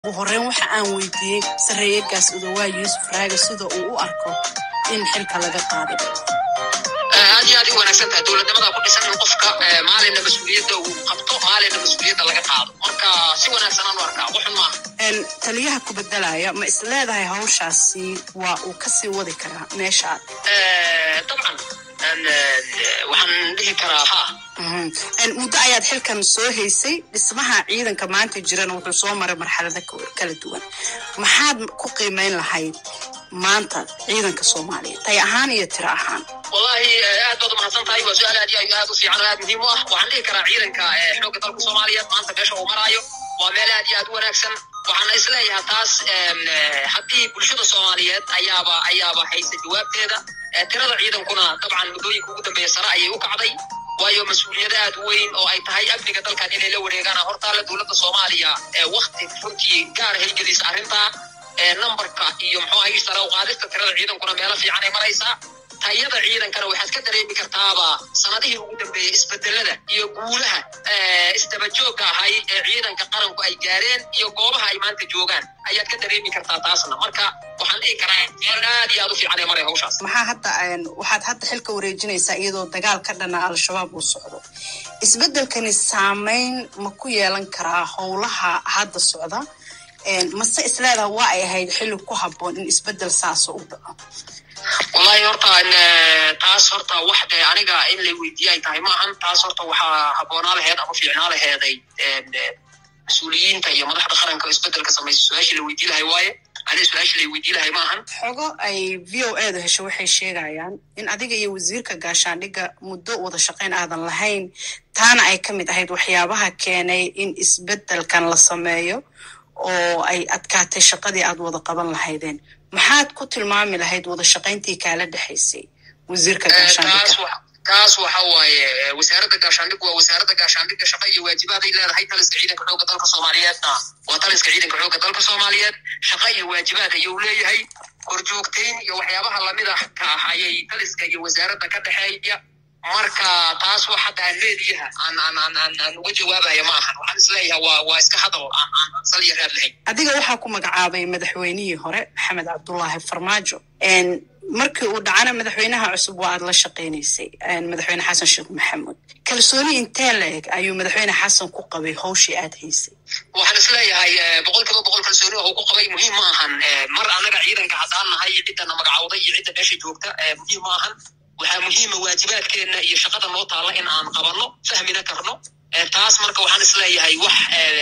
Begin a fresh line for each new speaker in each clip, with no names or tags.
ugu horreyn waxa aan weydiiyey sarreeyagaas udawaa yuusuf raaga sida uu u arko in xilka laga qaaday
aad iyo aad u wanaagsan tahay dowladnimada ku dhisan in qofka maalinna mas-uuliyadda uu qabto maalinna mas-uuliyadda laga qaado marka si wanaagsan aan u arkaa waxun maaha
taliyaha ku bedelaya ma is leedahay hawshaasi waa uu kasii wadi karaa meesha
dabcan waxaan dhihi karaa ha
muddo ayaad xilkan soo haysay dhismaha ciidanka maanta jirana wuxuu soo maray marxalado kala duwan maxaad ku qiimeyn lahayd maanta ciidanka soomaaliya tay ahaan iyo tiro ahaan
wallahi aad baad umahadsan tahay waa su-aal aad iyo aad u fiican oo aad muhiim u ah waxaan dhihi karaa ciidanka xoogga dalka soomaaliyeed maanta meesha uu maraayo waa meel aad iyo aad u wanaagsan waxaana isleeyahay taas haddii bulshada soomaaliyeed ayaaba ayaaba haysa jawaabteeda tirada ciidankuna dabcan muddooyinka ugu dambeeya sare ayay u kacday waayo mas-uuliyad aad weyn oo ay tahay amniga dalkan inay la wareegaan hortaale dowladda soomaaliya wakti runtii gaar haygelisa arrintaa numberka iyo muxuu ahay sare u qaadista tirada ciidankuna meelo fiican ay maraysaa tayada ciidankana waxaad ka dareemi kartaaba sanadihii ugu dambeeyey isbedelada iyo guulaha isdabajoogga ahay ee ciidanka qaranku ay gaareen iyo goobaha ay maanta joogaan ayaad ka dareemi kartaa taasna marka waxaan dhihi karaa meel aad iyo aad u fiican ee maray hawshaas
maxaa hadda waxaad hadda xilka wareejinaysaa iyadoo dagaal ka dhana al-shabaab uu socdo isbedelkani saameyn ma ku yeelan karaa howlaha hadda socda mase isleedaha waa ay ahayd xilli ku habboon in isbedel saaso u dhaco
wallahi horta taas horta wax dee aniga in lay weydiiye ay tahay maahan taas horta waxaa habboonaa laheed ama fiicnaa laheeday mas-uuliyiinta iyo madaxda qaranka oo isbedelka samaysa su-aashii la weydii lahay waaye aniga su-aashii lay weydii lahay maahan
xogo ay v o edu hesho waxay sheegayaan in adiga iyo wasiirka gaashaandhigga muddo wada shaqayn aadan lahayn taana ay ka mid ahayd waxyaabaha keenay in isbedelkan la sameeyo oo ay adkaatay shaqadii aad wada qaban lahaydeen maxaad ku tilmaami lahayd wada shaqayntii kaala dhexaysay wasiirka gaashaandhigga
taas waxa waaye wasaaradda gaashaandhig waa wasaaradda gaashaandhigga shaqa iyo waajibaad ay leedahay taliska ciidanka xoogga dalka soomaaliyeedna waa taliska ciidanka xoogga dalka soomaaliyeed shaqa iyo waajibaad ayuu leeyahay korjoogtayn iyo waxyaabaha lamida ka ah ayay taliska iyo wasaaradda ka dhexeeya marka taas wax hadda aan meediyaha aan aan aan aan aan uga jawaabaya ma ahan waxaan isleeyahay waa waa iska hadal aan aan aan sal iyo raad lahayn
adiga waxaa ku magacaabay madaxweynihii hore maxamed cabdullaahi farmaajo markii uu dhacana madaxweynaha cusub waa aad la shaqaynaysay madaxweyne xasan sheekh maxamuud kalsooni intee la eg ayuu madaxweyne xasan ku qabay hawshii aad haysay
waxaan isleeyahay boqol kiiba boqol kalsooni oo ku qabay muhiim ma ahan mar anaga ciidanka haddaan nahay ciddana magacawday iyo cidda meesha joogta muhiim ma ahan waxaa muhiima waajibaadkeenna iyo shaqada noo taalla in aan qabanno fahmina karno taas marka waxaan isleeyahay wax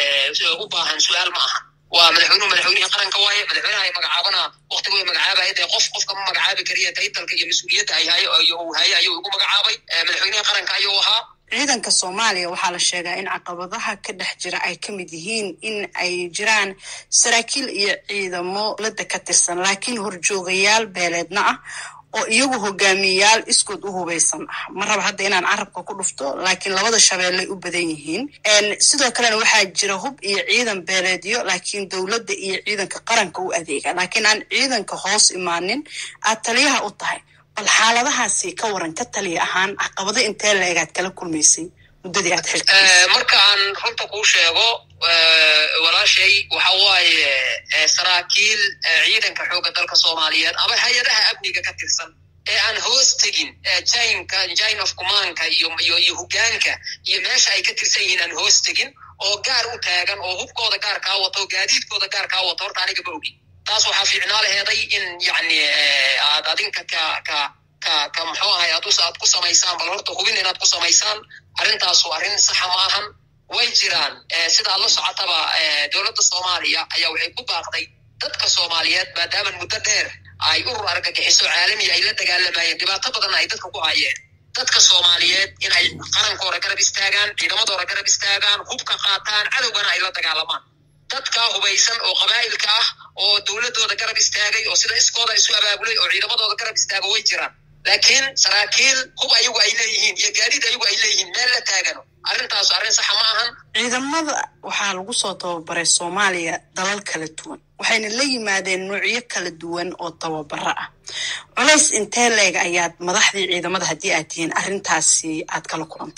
u baahan su-aal ma ahan waa madaxweynuhu madaxweynihii qaranka waaye madaxweynaha ay magacaabana waktigu ay magacaabaya dee qof qofka ma magacaabi kariya taytalka iyo mas-uuliyadda ay hayo uu haye ayuu igu magacaabay madaxweynihii qaranka ayuu ahaa
ciidanka soomaaliya waxaa la sheegaa in caqabadaha ka dhex jira ay ka mid yihiin in ay jiraan saraakiil iyo ciidamo lada ka tirsan laakiin horjoogayaal beeleedna ah oo iyagu hogaamiyayaal iskood u hubaysan ah ma raba hadda inaan carabka ku dhufto laakiin labada shabeellay u badan yihiin sidoo kalena waxaa jira hub iyo ciidan beeleedyo laakiin dowladda iyo ciidanka qaranka u adeega laakiin aan ciidanka hoos imaanin aad taliyaha u tahay bal xaaladahaasi ka waran ka taliya ahaan caqabado intee la egaad kala kulmaysay muddadii aad xilka
marka aan runta kuu sheego walaashay waxa waaye saraakiil ciidanka xoogga dalka soomaaliyeed ama hay-adaha amniga ka tirsan ee aan hoos tegin jinka jine of commandka iyo iyo iyo hogaanka iyo meesha ay ka tirsan yihiin aan hoos tegin oo gaar u taagan oo hubkooda gaar kaa wato gaadiidkooda gaar kaa wato horta aniga ma ogin taas waxaa fiicnaa laheeday in yacni aad adinka ka ka ka ka muxuu ahay aad aad ku samaysaan bal horta hubin inaad ku samaysaan arrintaasu arrin saxa ma ahan way jiraan sida aad la socotaba dowladda soomaaliya ayaa waxay ku baaqday dadka soomaaliyeed maadaama muddo dheer ay urur argagixiso caalamiya ay la dagaalamayeen dhibaato badanna ay dadka ku hayeen dadka soomaaliyeed in ay qarankooda garab istaagaan ciidamadooda garab istaagaan hubka qaataan cadowgana ay la dagaalamaan dadka hubaysan oo qabaa'ilka ah oo dowladooda garab istaagay oo sida iskooda isu abaabulay oo ciidamadooda garab istaaga way jiraan laakiin saraakiil hub ayagu ay leeyihiin iyo gaadiid ayagu ay leeyihiin meel la taagano arrintaas arrin saxa ma ahan
ciidamada waxaa lagu soo tababaray soomaaliya dalal kala duwan waxayna la yimaadeen noocyo kala duwan oo tababaro ah culays intee leeg ayaad madaxdii ciidamada haddii aad tihiin arrintaasi aad kala kulanteen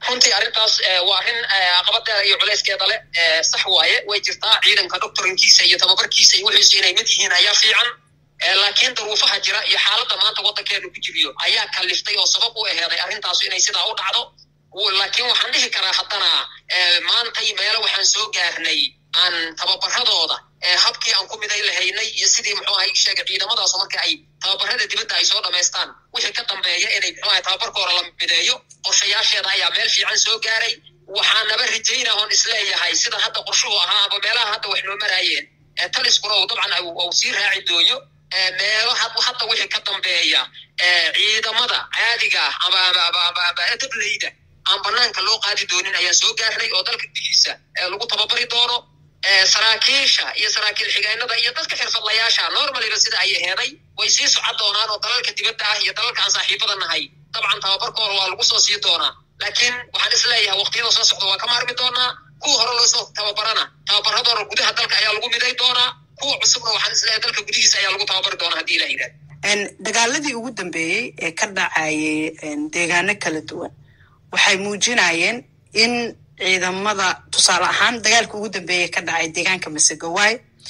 runtii arrintaas waa arrin caqabadeeda iyo culeyskeeda leh sax waaye way jirtaa ciidanka doctorinkiisa iyo tababarkiisa iyo wixiisu inay mid yihiin ayaa fiican laakiin daruufaha jira iyo xaaladda maanta waddankeenu ku jiriyo ayaa kaliftay oo sabab u aheeday arrintaasu inay sidaa u dhacdo laakiin waxaan dhihi karaa haddana maantay meelo waxaan soo gaarnay aan tababaradooda habkii aan ku miday lahaynay iyo sidii muxuu ahay sheegay ciidamadaas marka ay tababarada dibadda ay soo dhamaystaan wixii ka dambeeya inay muxuu ahay tababarkooda la mideeyo qorshayaasheeda ayaa meel fiican soo gaaray waxaanaba rajaynaa oon isleeyahay sida hadda qorshuhu ahaa aba meelaha hadda wax noo maraayeen taliskuna uu dabcan uu sii raaci dooyo meelo hadda wixii ka dambeeya ciidamada caadiga ah ama dableyda aan banaanka loo qaadi doonin ayaan soo gaarnay oo dalka gudihiisa lagu tababari doono saraakiisha iyo saraakiil xigeenada iyo dadka xirfadlayaasha normaliba sida ay aheeday way sii socon doonaan oo dalalka dibadda ah iyo dalalka aan saaxiibada nahay dabcan tababarkooda waa lagu soo sii doonaa laakiin waxaan is leeyahay waqtiyada soo socda waa ka maarmi doonaa kuwa hore loo soo tababarana tababaradoona gudaha dalka ayaa lagu miday doonaa kuwa cusubna waxaan is leeyahay dalka gudihiisa ayaa lagu tababari doonaa haddii ilah yidhahda
dagaaladii ugu dambeeyey ee ka dhacayay deegaano kala duwan waxay muujinayeen in ciidamada tusaale ahaan dagaalka ugu dambeeya ka dhacay deegaanka masegawaay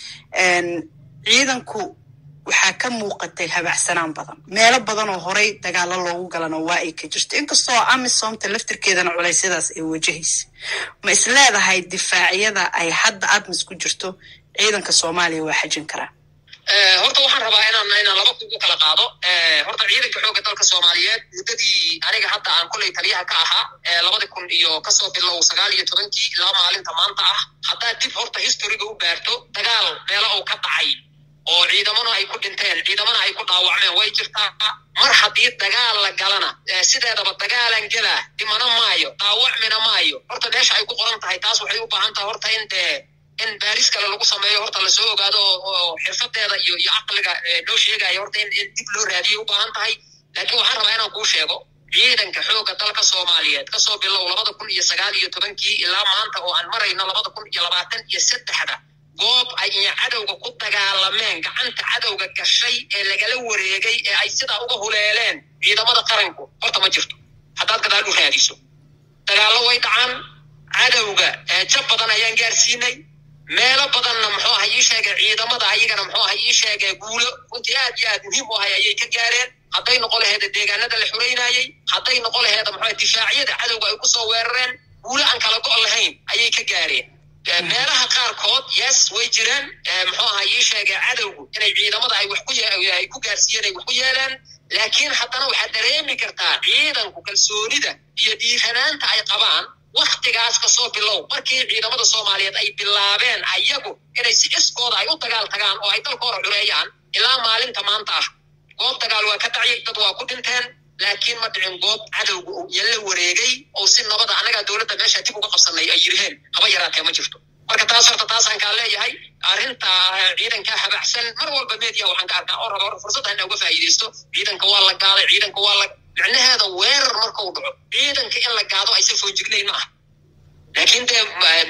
ciidanku waxaa ka muuqatay habacsanaan badan meelo badan oo horey dagaalo loogu galana waa ay ka jirto inkastoo amisomta laftirkeedana culeysyadaas ay wajahaysa ma is leedahay difaacyada ay hadda admis ku jirto ciidanka soomaaliya waa xajin karaa
horta waxaan rabaa inaan inaan laba kugu kala qaado horta ciidanka xoogga dalka soomaaliyeed muddadii aniga hadda aan koley taliyaha ka ahaa labadi kun iyo kasoo bilow sagaal iyo tobankii ilaa maalinta maanta ah haddaad dib horta historiga u baarto dagaal meelo uu ka dhacay oo ciidamana ay ku dhinteen ciidamana ay ku dhaawacmeen way jirtaa mar haddii dagaal la galana sideedaba dagaalan gelaa dhimana maayo dhaawacmina maayo horta meesha ay ku qoran tahay taas waxay u baahan tahay horta in dee in baaris kale lagu sameeyo horta lasoo ogaado oo xirfadeeda iyo iyo caqliga loo sheegayo horta in in dib loo raadiyo u baahan tahay laakiin waxaan rabaa inaan kuu sheego ciidanka xoogga dalka soomaaliyeed kasoo bilow labada kun iyo sagaal iyo tobankii ilaa maanta oo aan marayno labada kun iyo labaatan iyo saddexda goob ay iyo cadowga ku dagaalameen gacanta cadowga gashay ee lagala wareegay ee ay sidaa uga huleeleen ciidamada qaranku horta ma jirto haddaad gadaal u raadiso dagaallo way dhacaan cadowga jab badan ayaan gaarsiinay meelo badanna muxuu aha ii sheegay ciidamada ayagana muxuu aha ii sheegay guulo runtii aad iyo aad muhiim u ahay ayay ka gaareen hadday noqon laheeda deegaanada la xureynayey hadday noqon laheeda muxuu difaacyada cadowga ay kusoo weerareen guulo aan kala go' lahayn ayay ka gaareen meelaha qaarkood yes way jiraan muxuu aha ii sheegay cadowgu inay ciidamada ay wax ku ay ku gaarsiiyeen ay wax ku yeelaan laakiin haddana waxaad dareemi kartaa ciidanku kalsoonida iyo dhiiranaanta ay qabaan waktigaas kasoo bilow markii ciidamada soomaaliyeed ay bilaabeen ayagu inay si iskooda ay u dagaal tagaan oo ay dalkooda xureeyaan ilaa maalinta maanta ah goob dagaal waa ka dhacay dad waa ku dhinteen laakiin ma dhicin goob cadowga uu yalla wareegay oo si nabada annagaa dowladda meesha dib uga qabsanay ay yiriheen haba yaraatee ma jirto marka taas horta taasaan kaa leeyahay arrinta ciidanka habaxsan mar walba media waxaan ka arkaa oo raba hor fursad hana uga faa'iidaysto ciidanka waa la gaaday ciidanka waa la micnaheeda weerar marka uu dhaco ciidanka in la gaado aysan foojignayn ma aha laakiin dee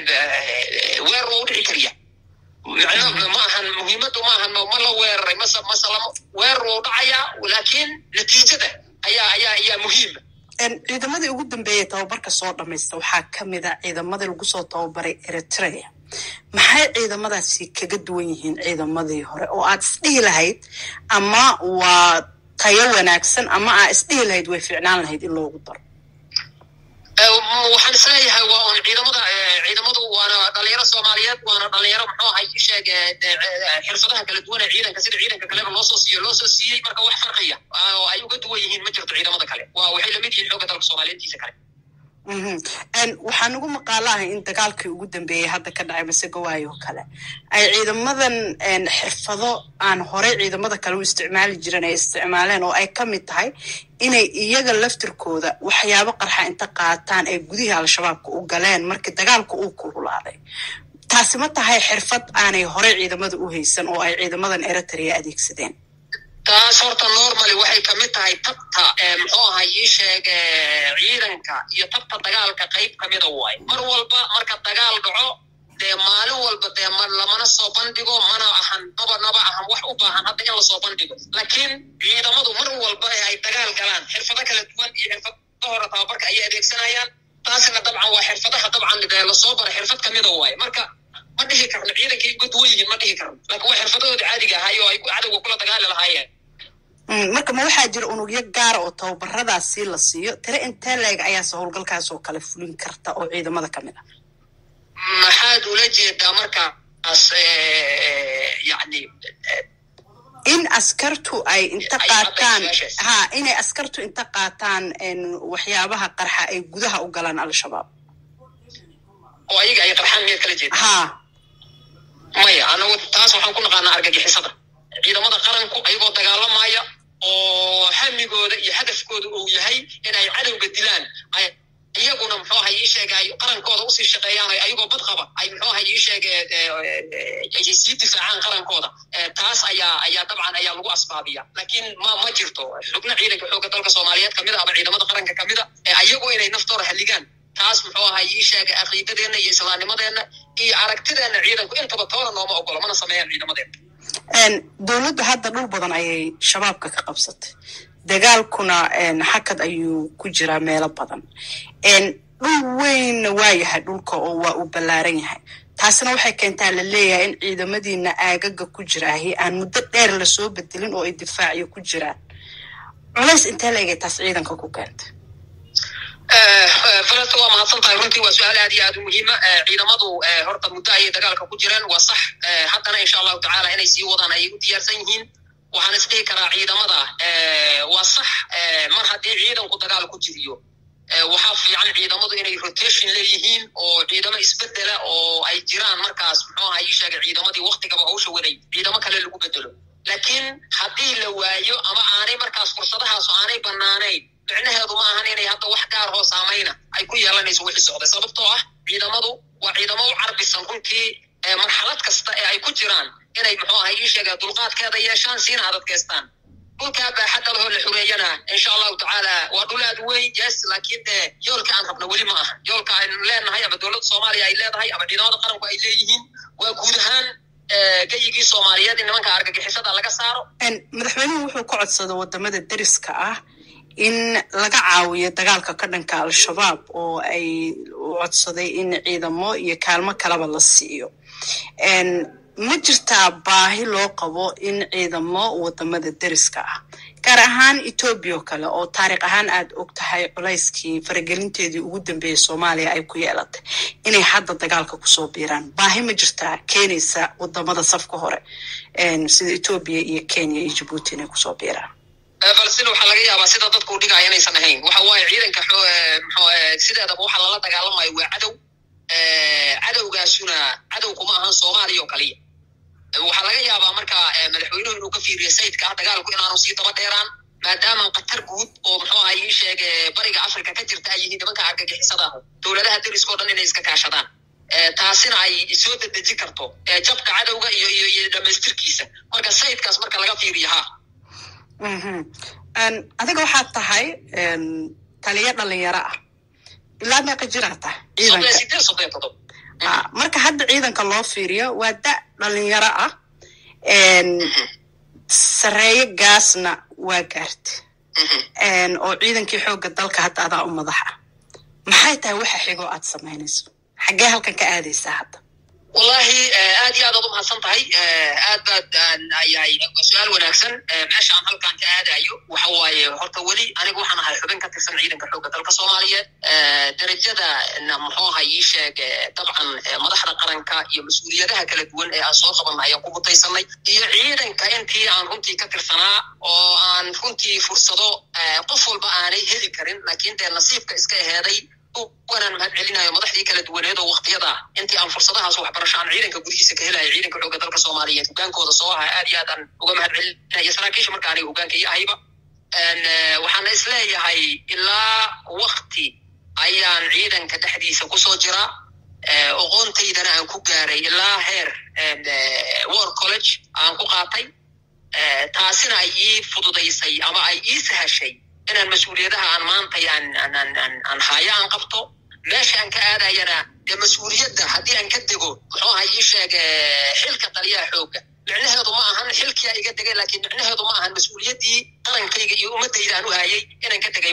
weerar waa u dhici kariya micno ma ahan muhiimaddu ma ahan ma la weeraray mase mase lama weerar waa u dhacayaa laakiin natiijada ayaa ayaa ayaa muhiima
ciidamadii ugu dambeeyay tababarka soo dhamaysta waxaa ka mid a ciidamadii lagu soo tababaray eritrea maxay ciidamadaasi kaga duwan yihiin ciidamadii hore oo aad isdhihi lahayd ama waa tayo wanaagsan ama aa isdhihi lahayd way ficnaan lahayd in loogu daro
waxaan isleeyahay waa un ciidamada ciidamadu waana dhalinyaro soomaaliyeed waana dhalinyaro muxuu ahay sheeg xirfadaha kala duwan ee ciidanka sida ciidanka kaleba loo soo siiyo loo soo siiyey marka wax farqiya oo ay uga duwan yihiin ma jirto ciidamada kale waa waxay lamid yihiin xoogga dalka soomaaliyeedkiisa kale
waxaa nagu maqaalahay in dagaalkii ugu dambeeyey hadda ka dhacay masegawaayo oo kale ay ciidamadan xirfado aan horey ciidamada kale u isticmaali jiren ay isticmaaleen oo ay ka mid tahay inay iyaga laftirkooda waxyaabo qarxa inta qaataan ay gudihii al-shabaabka u galeen markii dagaalka uu kululaaday taasi ma tahay xirfad aanay horey ciidamada u haysan oo ay ciidamadan eritrea adeegsadeen
taas horta normally waxay kamid tahay tabta muxuu ahay ii sheeg ciidanka iyo tabta dagaalka qayb kamida waay mar walba marka dagaal dhaco dee maalin walba dee lamana soo bandhigo mana ahan naba naba ahan wax u baahan hadda in lasoo bandhigo laakiin ciidamadu mar walba ee ay dagaal galaan xirfado kala duwan iyo xirfado hore tababarka ayay adeegsanayaan taasina dabcan waa xirfadaha dabcan lasoo bara xirfad kamida waaye marka ma dhihi karno ciidankay uga duwan yihiin ma dhihi karno laakiin waa xirfadahooda caadiga ahaay oo ay cadowga kula dagaali lahaayeen
marka ma waxaa jira unugyo gaara oo tababaradaasi la siiyo tire intee leeg ayaase howlgalkaas oo kale fulin karta oo ciidamada ka mid ah
maxaad ula jeedaa markaas yani
in askartu ay inta qaataan ha inay askartu inta qaataan waxyaabaha qarxa ay gudaha u galaan al-shabaab
oo ayaga ay qarxaan miyaad kala jeeda
ha
maya anagu taas waxaan ku naqaanaa argagixisada ciidamada qaranku ayagoo dagaalamaya oo hamigooda iyo hadafkooda uu yahay inay cadowga dilaan iyaguna muxuu aha ii sheega ay qarankooda usii shaqeeyaan ayagoo bad qaba ay muxuu aha ii sheege ay sii difaacaan qarankooda taas ayaa ayaa dabcan ayaa lagu asbaabiya laakiin ma ma jirto xubno ciidanka xoogga dalka soomaaliyeed kamida ama ciidamada qaranka kamida ayagu inay naftooda halligaan taas muxuu aha ii sheega caqiidadeenna iyo islaamnimadeenna iyo aragtideenna ciidanku intaba toona nooma ogolo mana sameeyaan ciidamadeena
dowladda hadda dhul badan ayay shabaabka ka qabsatay dagaalkuna xakad ayuu ku jiraa meelo badan dhul weynna waa yahay dhulka oo waa uu ballaaran yahay taasina waxay keentaa la leeyahay in ciidamadiina aagaga ku jiraahi aan muddo dheer lasoo bedelin oo ay difaaciyo ku jiraan culays intee la egay taas ciidanka ku keentay
falasta waa mahadsan tahay runtii waa su-aal aad iyo aad u muhiima ciidamadu horta muddo ayay dagaalka ku jireen waa sax haddana insha allahu tacala inay sii wadaan ayay u diyaarsan yihiin waxaan isdhihi karaa ciidamada waa sax mar haddii ciidanku dagaal ku jiriyo waxaa fiican ciidamadu inay rotation leeyihiin oo ciidamo isbedela oo ay jiraan markaas muxuu aha ii sheegay ciidamadii waktigaba hawsha waday ciidamo kale lagu bedelo laakiin haddii la waayo ama aanay markaas fursadahaas oo aanay banaanayn micnaheedu ma ahan inay hadda wax gaar hoo saamayna ay ku yeelanayso wixii socday sababtoo ah ciidamadu waa ciidamo u carbisan runtii marxalad kasta ee ay ku jiraan inay muxuu aha ii sheega dulqaadkeeda yeeshaan siina adadkeystaan dhulkaa baaxadda lahoo la xureeyana insha allahu tacaala waa dhul aad weyn yes laakiin dee yoolka aan rabna weli ma aha yoolka aynu leenahay ama dowladda soomaaliya ay leedahay ama ciidamada qaranku ay leeyihiin waa guud ahaan geyigii soomaaliyeed in nimanka argagixisada laga saaro
madaxweynuhu wuxuu ka codsada wadamada deriska ah in laga caawiyo dagaalka ka dhanka al-shabaab oo ay u codsaday in ciidamo iyo kaalmo kaleba la siiyo ma jirtaa baahi loo qabo in ciidamo wadamada deriska ah gaar ahaan etoobiya oo kale oo taariikh ahaan aad og tahay culayskii faragelinteedii ugu dambeeyey soomaaliya ay ku yeelatay inay hadda dagaalka kusoo biiraan baahi ma jirtaa keenaysa wadamada safka hore sida etoobiya iyo kenya iyo jabuuti inay kusoo biiraan
falastiin waxaa laga yaabaa sida dadku u dhigaya inaysan ahayn waxa waaye ciidanka sideedaba waxa lala dagaalamayo waa cadow cadowgaasuna cadow kuma ahan soomaaliya oo kaliya waxaa laga yaabaa marka madaxweynuhu inuu ka fiiriyo sayidka ah dagaalku inaanu sii daba dheeraan maadaama qatar guud oo muxuu aha ii sheege bariga africa ka jirta ay yihiin nimanka argagixisada dowladaha deriskao dhan inay iska kaashadaan taasina ay soo dedeji karto jabka cadowga iyo iyo iyo dhamaystirkiisa marka sayidkaas marka laga fiiriyo ha
adiga waxaad tahay taliyo dhalinyaro ah ilaa meeqa jiraa tahay ciidanka marka hadda ciidanka loo fiiriyo waa da dhalinyaro ah sareeyo gaasna waa gaarta oo ciidankii xoogga dalka hadda adaa u madax ah maxay tahay waxa xigoo aad samaynayso xaggee halkan ka aadaysaa hadda
wallahi aad iyo aad aad u mahadsan tahay aad baad yahay su-aal wanaagsan meesha aan halkan ka aadayo waxa waaye horta weli aniga waxaan ahay xubin ka tirsan ciidanka xoogga dalka soomaaliyeed derajada muxuu ahay ii sheeg dabcan madaxda qaranka iyo mas-uuliyadaha kala duwan ee aan soo qabanna ayaan ku mutaysanay iyo ciidanka intii aan runtii ka tirsanaa oo aan runtii fursado qof walba aanay heli karin laakiin dee nasiibka iska aheeday wanaan mahad celinayo madaxdii kala duwaneed oo waktiyada intii aan fursadahaas waxbarasho aan ciidanka gudihiisa ka helayo ciidanka xoogga dalka soomaaliyeed hogaankooda soo aha aad iyo aad aan uga mahad celinaya saraakiisha marka aniga hogaanka iyo ahayba waxaana isleeyahay ilaa wakti ayaan ciidanka dhexdiisa kusoo jira oqoontaydana aan ku gaaray ilaa heer war college aan ku qaatay taasina ay ii fududaysay ama ay ii sahashay inaan mas-uuliyadaha aan maantay aan haayo aan qabto meesha aan ka aadayana dee mas-uuliyadda haddii aan ka dego muxuu aha ii sheeg xilka taliyaha xoogga micnaheedu ma ahan xilkiyaa iga degay laakiin micnaheedu ma ahan mas-uuliyaddii qarankayga iyo ummaddayda aan u haayay inaan ka degay ma aha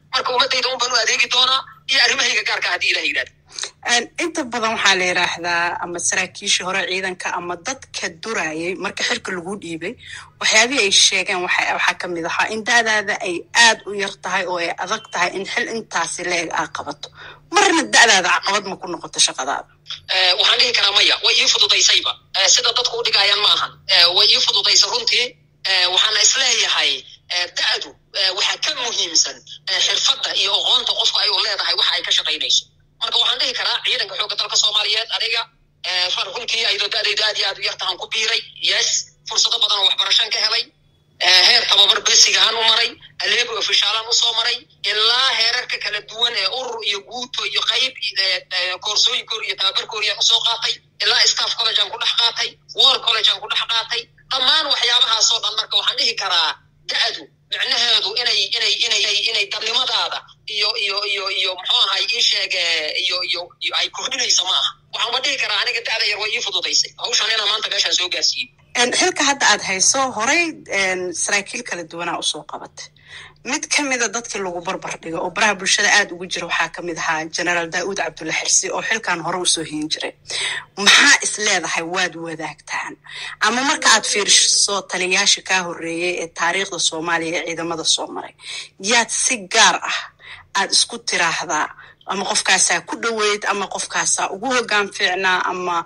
marka ummadayda un baan u adeegi doonaa iyo arrimahayga gaarka haddii ilah yidhahdo
inta badan waxaa la yidhaahdaa ama saraakiishii hore ciidanka ama dadka durayay marka xilka lagu dhiibay waxyaabihii ay sheegeen waxaa ka mid ahaa in da'daada ay aad u yar tahay oo ay adag tahay in xil intaasi la-eg aa qabato marna da'daada caqabad ma ku noqoto shaqadaada
waxaan dhihi karaa maya way ii fududaysayba sida dadku u dhigayaan ma ahan way ii fududaysa runtii waxaana isleeyahay da'du waxaa ka muhiimsan xirfadda iyo oqoonta qofka ay u leedahay waxa ay ka shaqaynayso marka waxaan dhihi karaa ciidanka xoogga dalka soomaaliyeed aniga runtii ayadoo da'daydu aad iyo aad u yartahan ku biiray yes fursado badan oo waxbarashaan ka helay heer tababar besigahaan u maray aleebo ofishaalaan usoo maray ilaa heerarka kala duwan ee urur iyo guuto iyo qayb koorsooyinkoor iyo tababarkooriyaan usoo qaatay ilaa staff college aan ku dhex qaatay war college aan ku dhex qaatay dhammaan waxyaabahaasoo dhan marka waxaan dhihi karaa da'du micnaheedu inay inay inay inay dadnimadaada iyo iyo iyo iyo muxuu ahay ii sheege iyo iyo iyo ay kordhinayso ma aha waxaanba dhihi karaa aniga da'da yar way ii fududaysay hawshan inaa maanta meeshaan soo gaarsiiyey
xilka hadda aad hayso horey saraakiil kala duwanaa usoo qabatay mid ka mida dadkii lagu barbar dhigo oo baraha bulshada aad ugu jira waxaa ka mid ahaa generaal daa'uud cabdulla xirsi oo xilkan hore usoo hiin jiray maxaa is leedahay waad wadaagtaan ama marka aad fiiriso taliyayaasha kaa horreeyey ee taariikhda soomaaliya ee ciidamada soo maray yaad si gaar ah aad isku tiraahdaa ama qofkaasaa ku dhoweyd ama qofkaasaa ugu hoggaan fiicnaa ama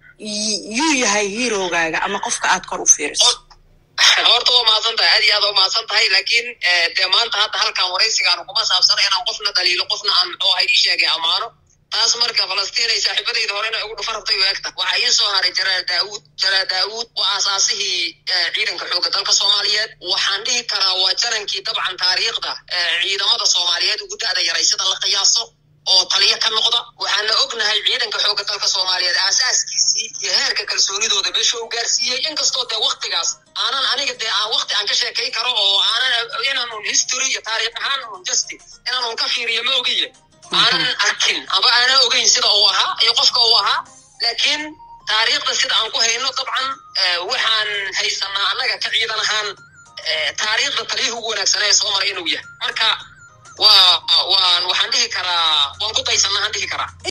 yuu yahay hiirogaaga ama qofka aad kor u fiiriso
horta waa mahadsan tahay aad iyo aad waa mahadsan tahay laakiin dee maanta hadda halkan waraysigaanu kuma saabsana inaan qofna daliilo qofna aan muxuu ahay ii sheegay ammaano taas marka falastiin ay saaxiibadayda hore inay ugu dhufarabtay u egta waxaa ii soo haray jalaal daauud jalaal daauud waa asaasihii ciidanka xoogga dalka soomaaliyeed waxaan dhihi karaa waa jarankii dabcan taariikhda ciidamada soomaaliyeed ugu da'da yaray sida la qiyaaso oo taliyo ka noqda waxaana ognahay ciidanka xoogga dalka soomaaliyeed aasaaskiisii iyo heerka kalsoonidooda meesha u gaarsiiyey inkastoo dee waktigaas aanan aniga dee aan wakti aan ka sheekay karo oo aanan inaanun history iyo taariikh ahaan un justi inaanun ka fiiriyo ma ogiye aanan arkin aba aanan ogeyn sida uu ahaa iyo qofka uu ahaa laakiin taariikhda sida aan ku hayno dabcan waxaan haysanaa annaga ka ciidan ahaan taariikhda taliyuhu ugu wanaagsanaa ee soo maray inuu yahay marka waa waan waxaan dhihi karaa waan ku daysanaa aan dhihi karaa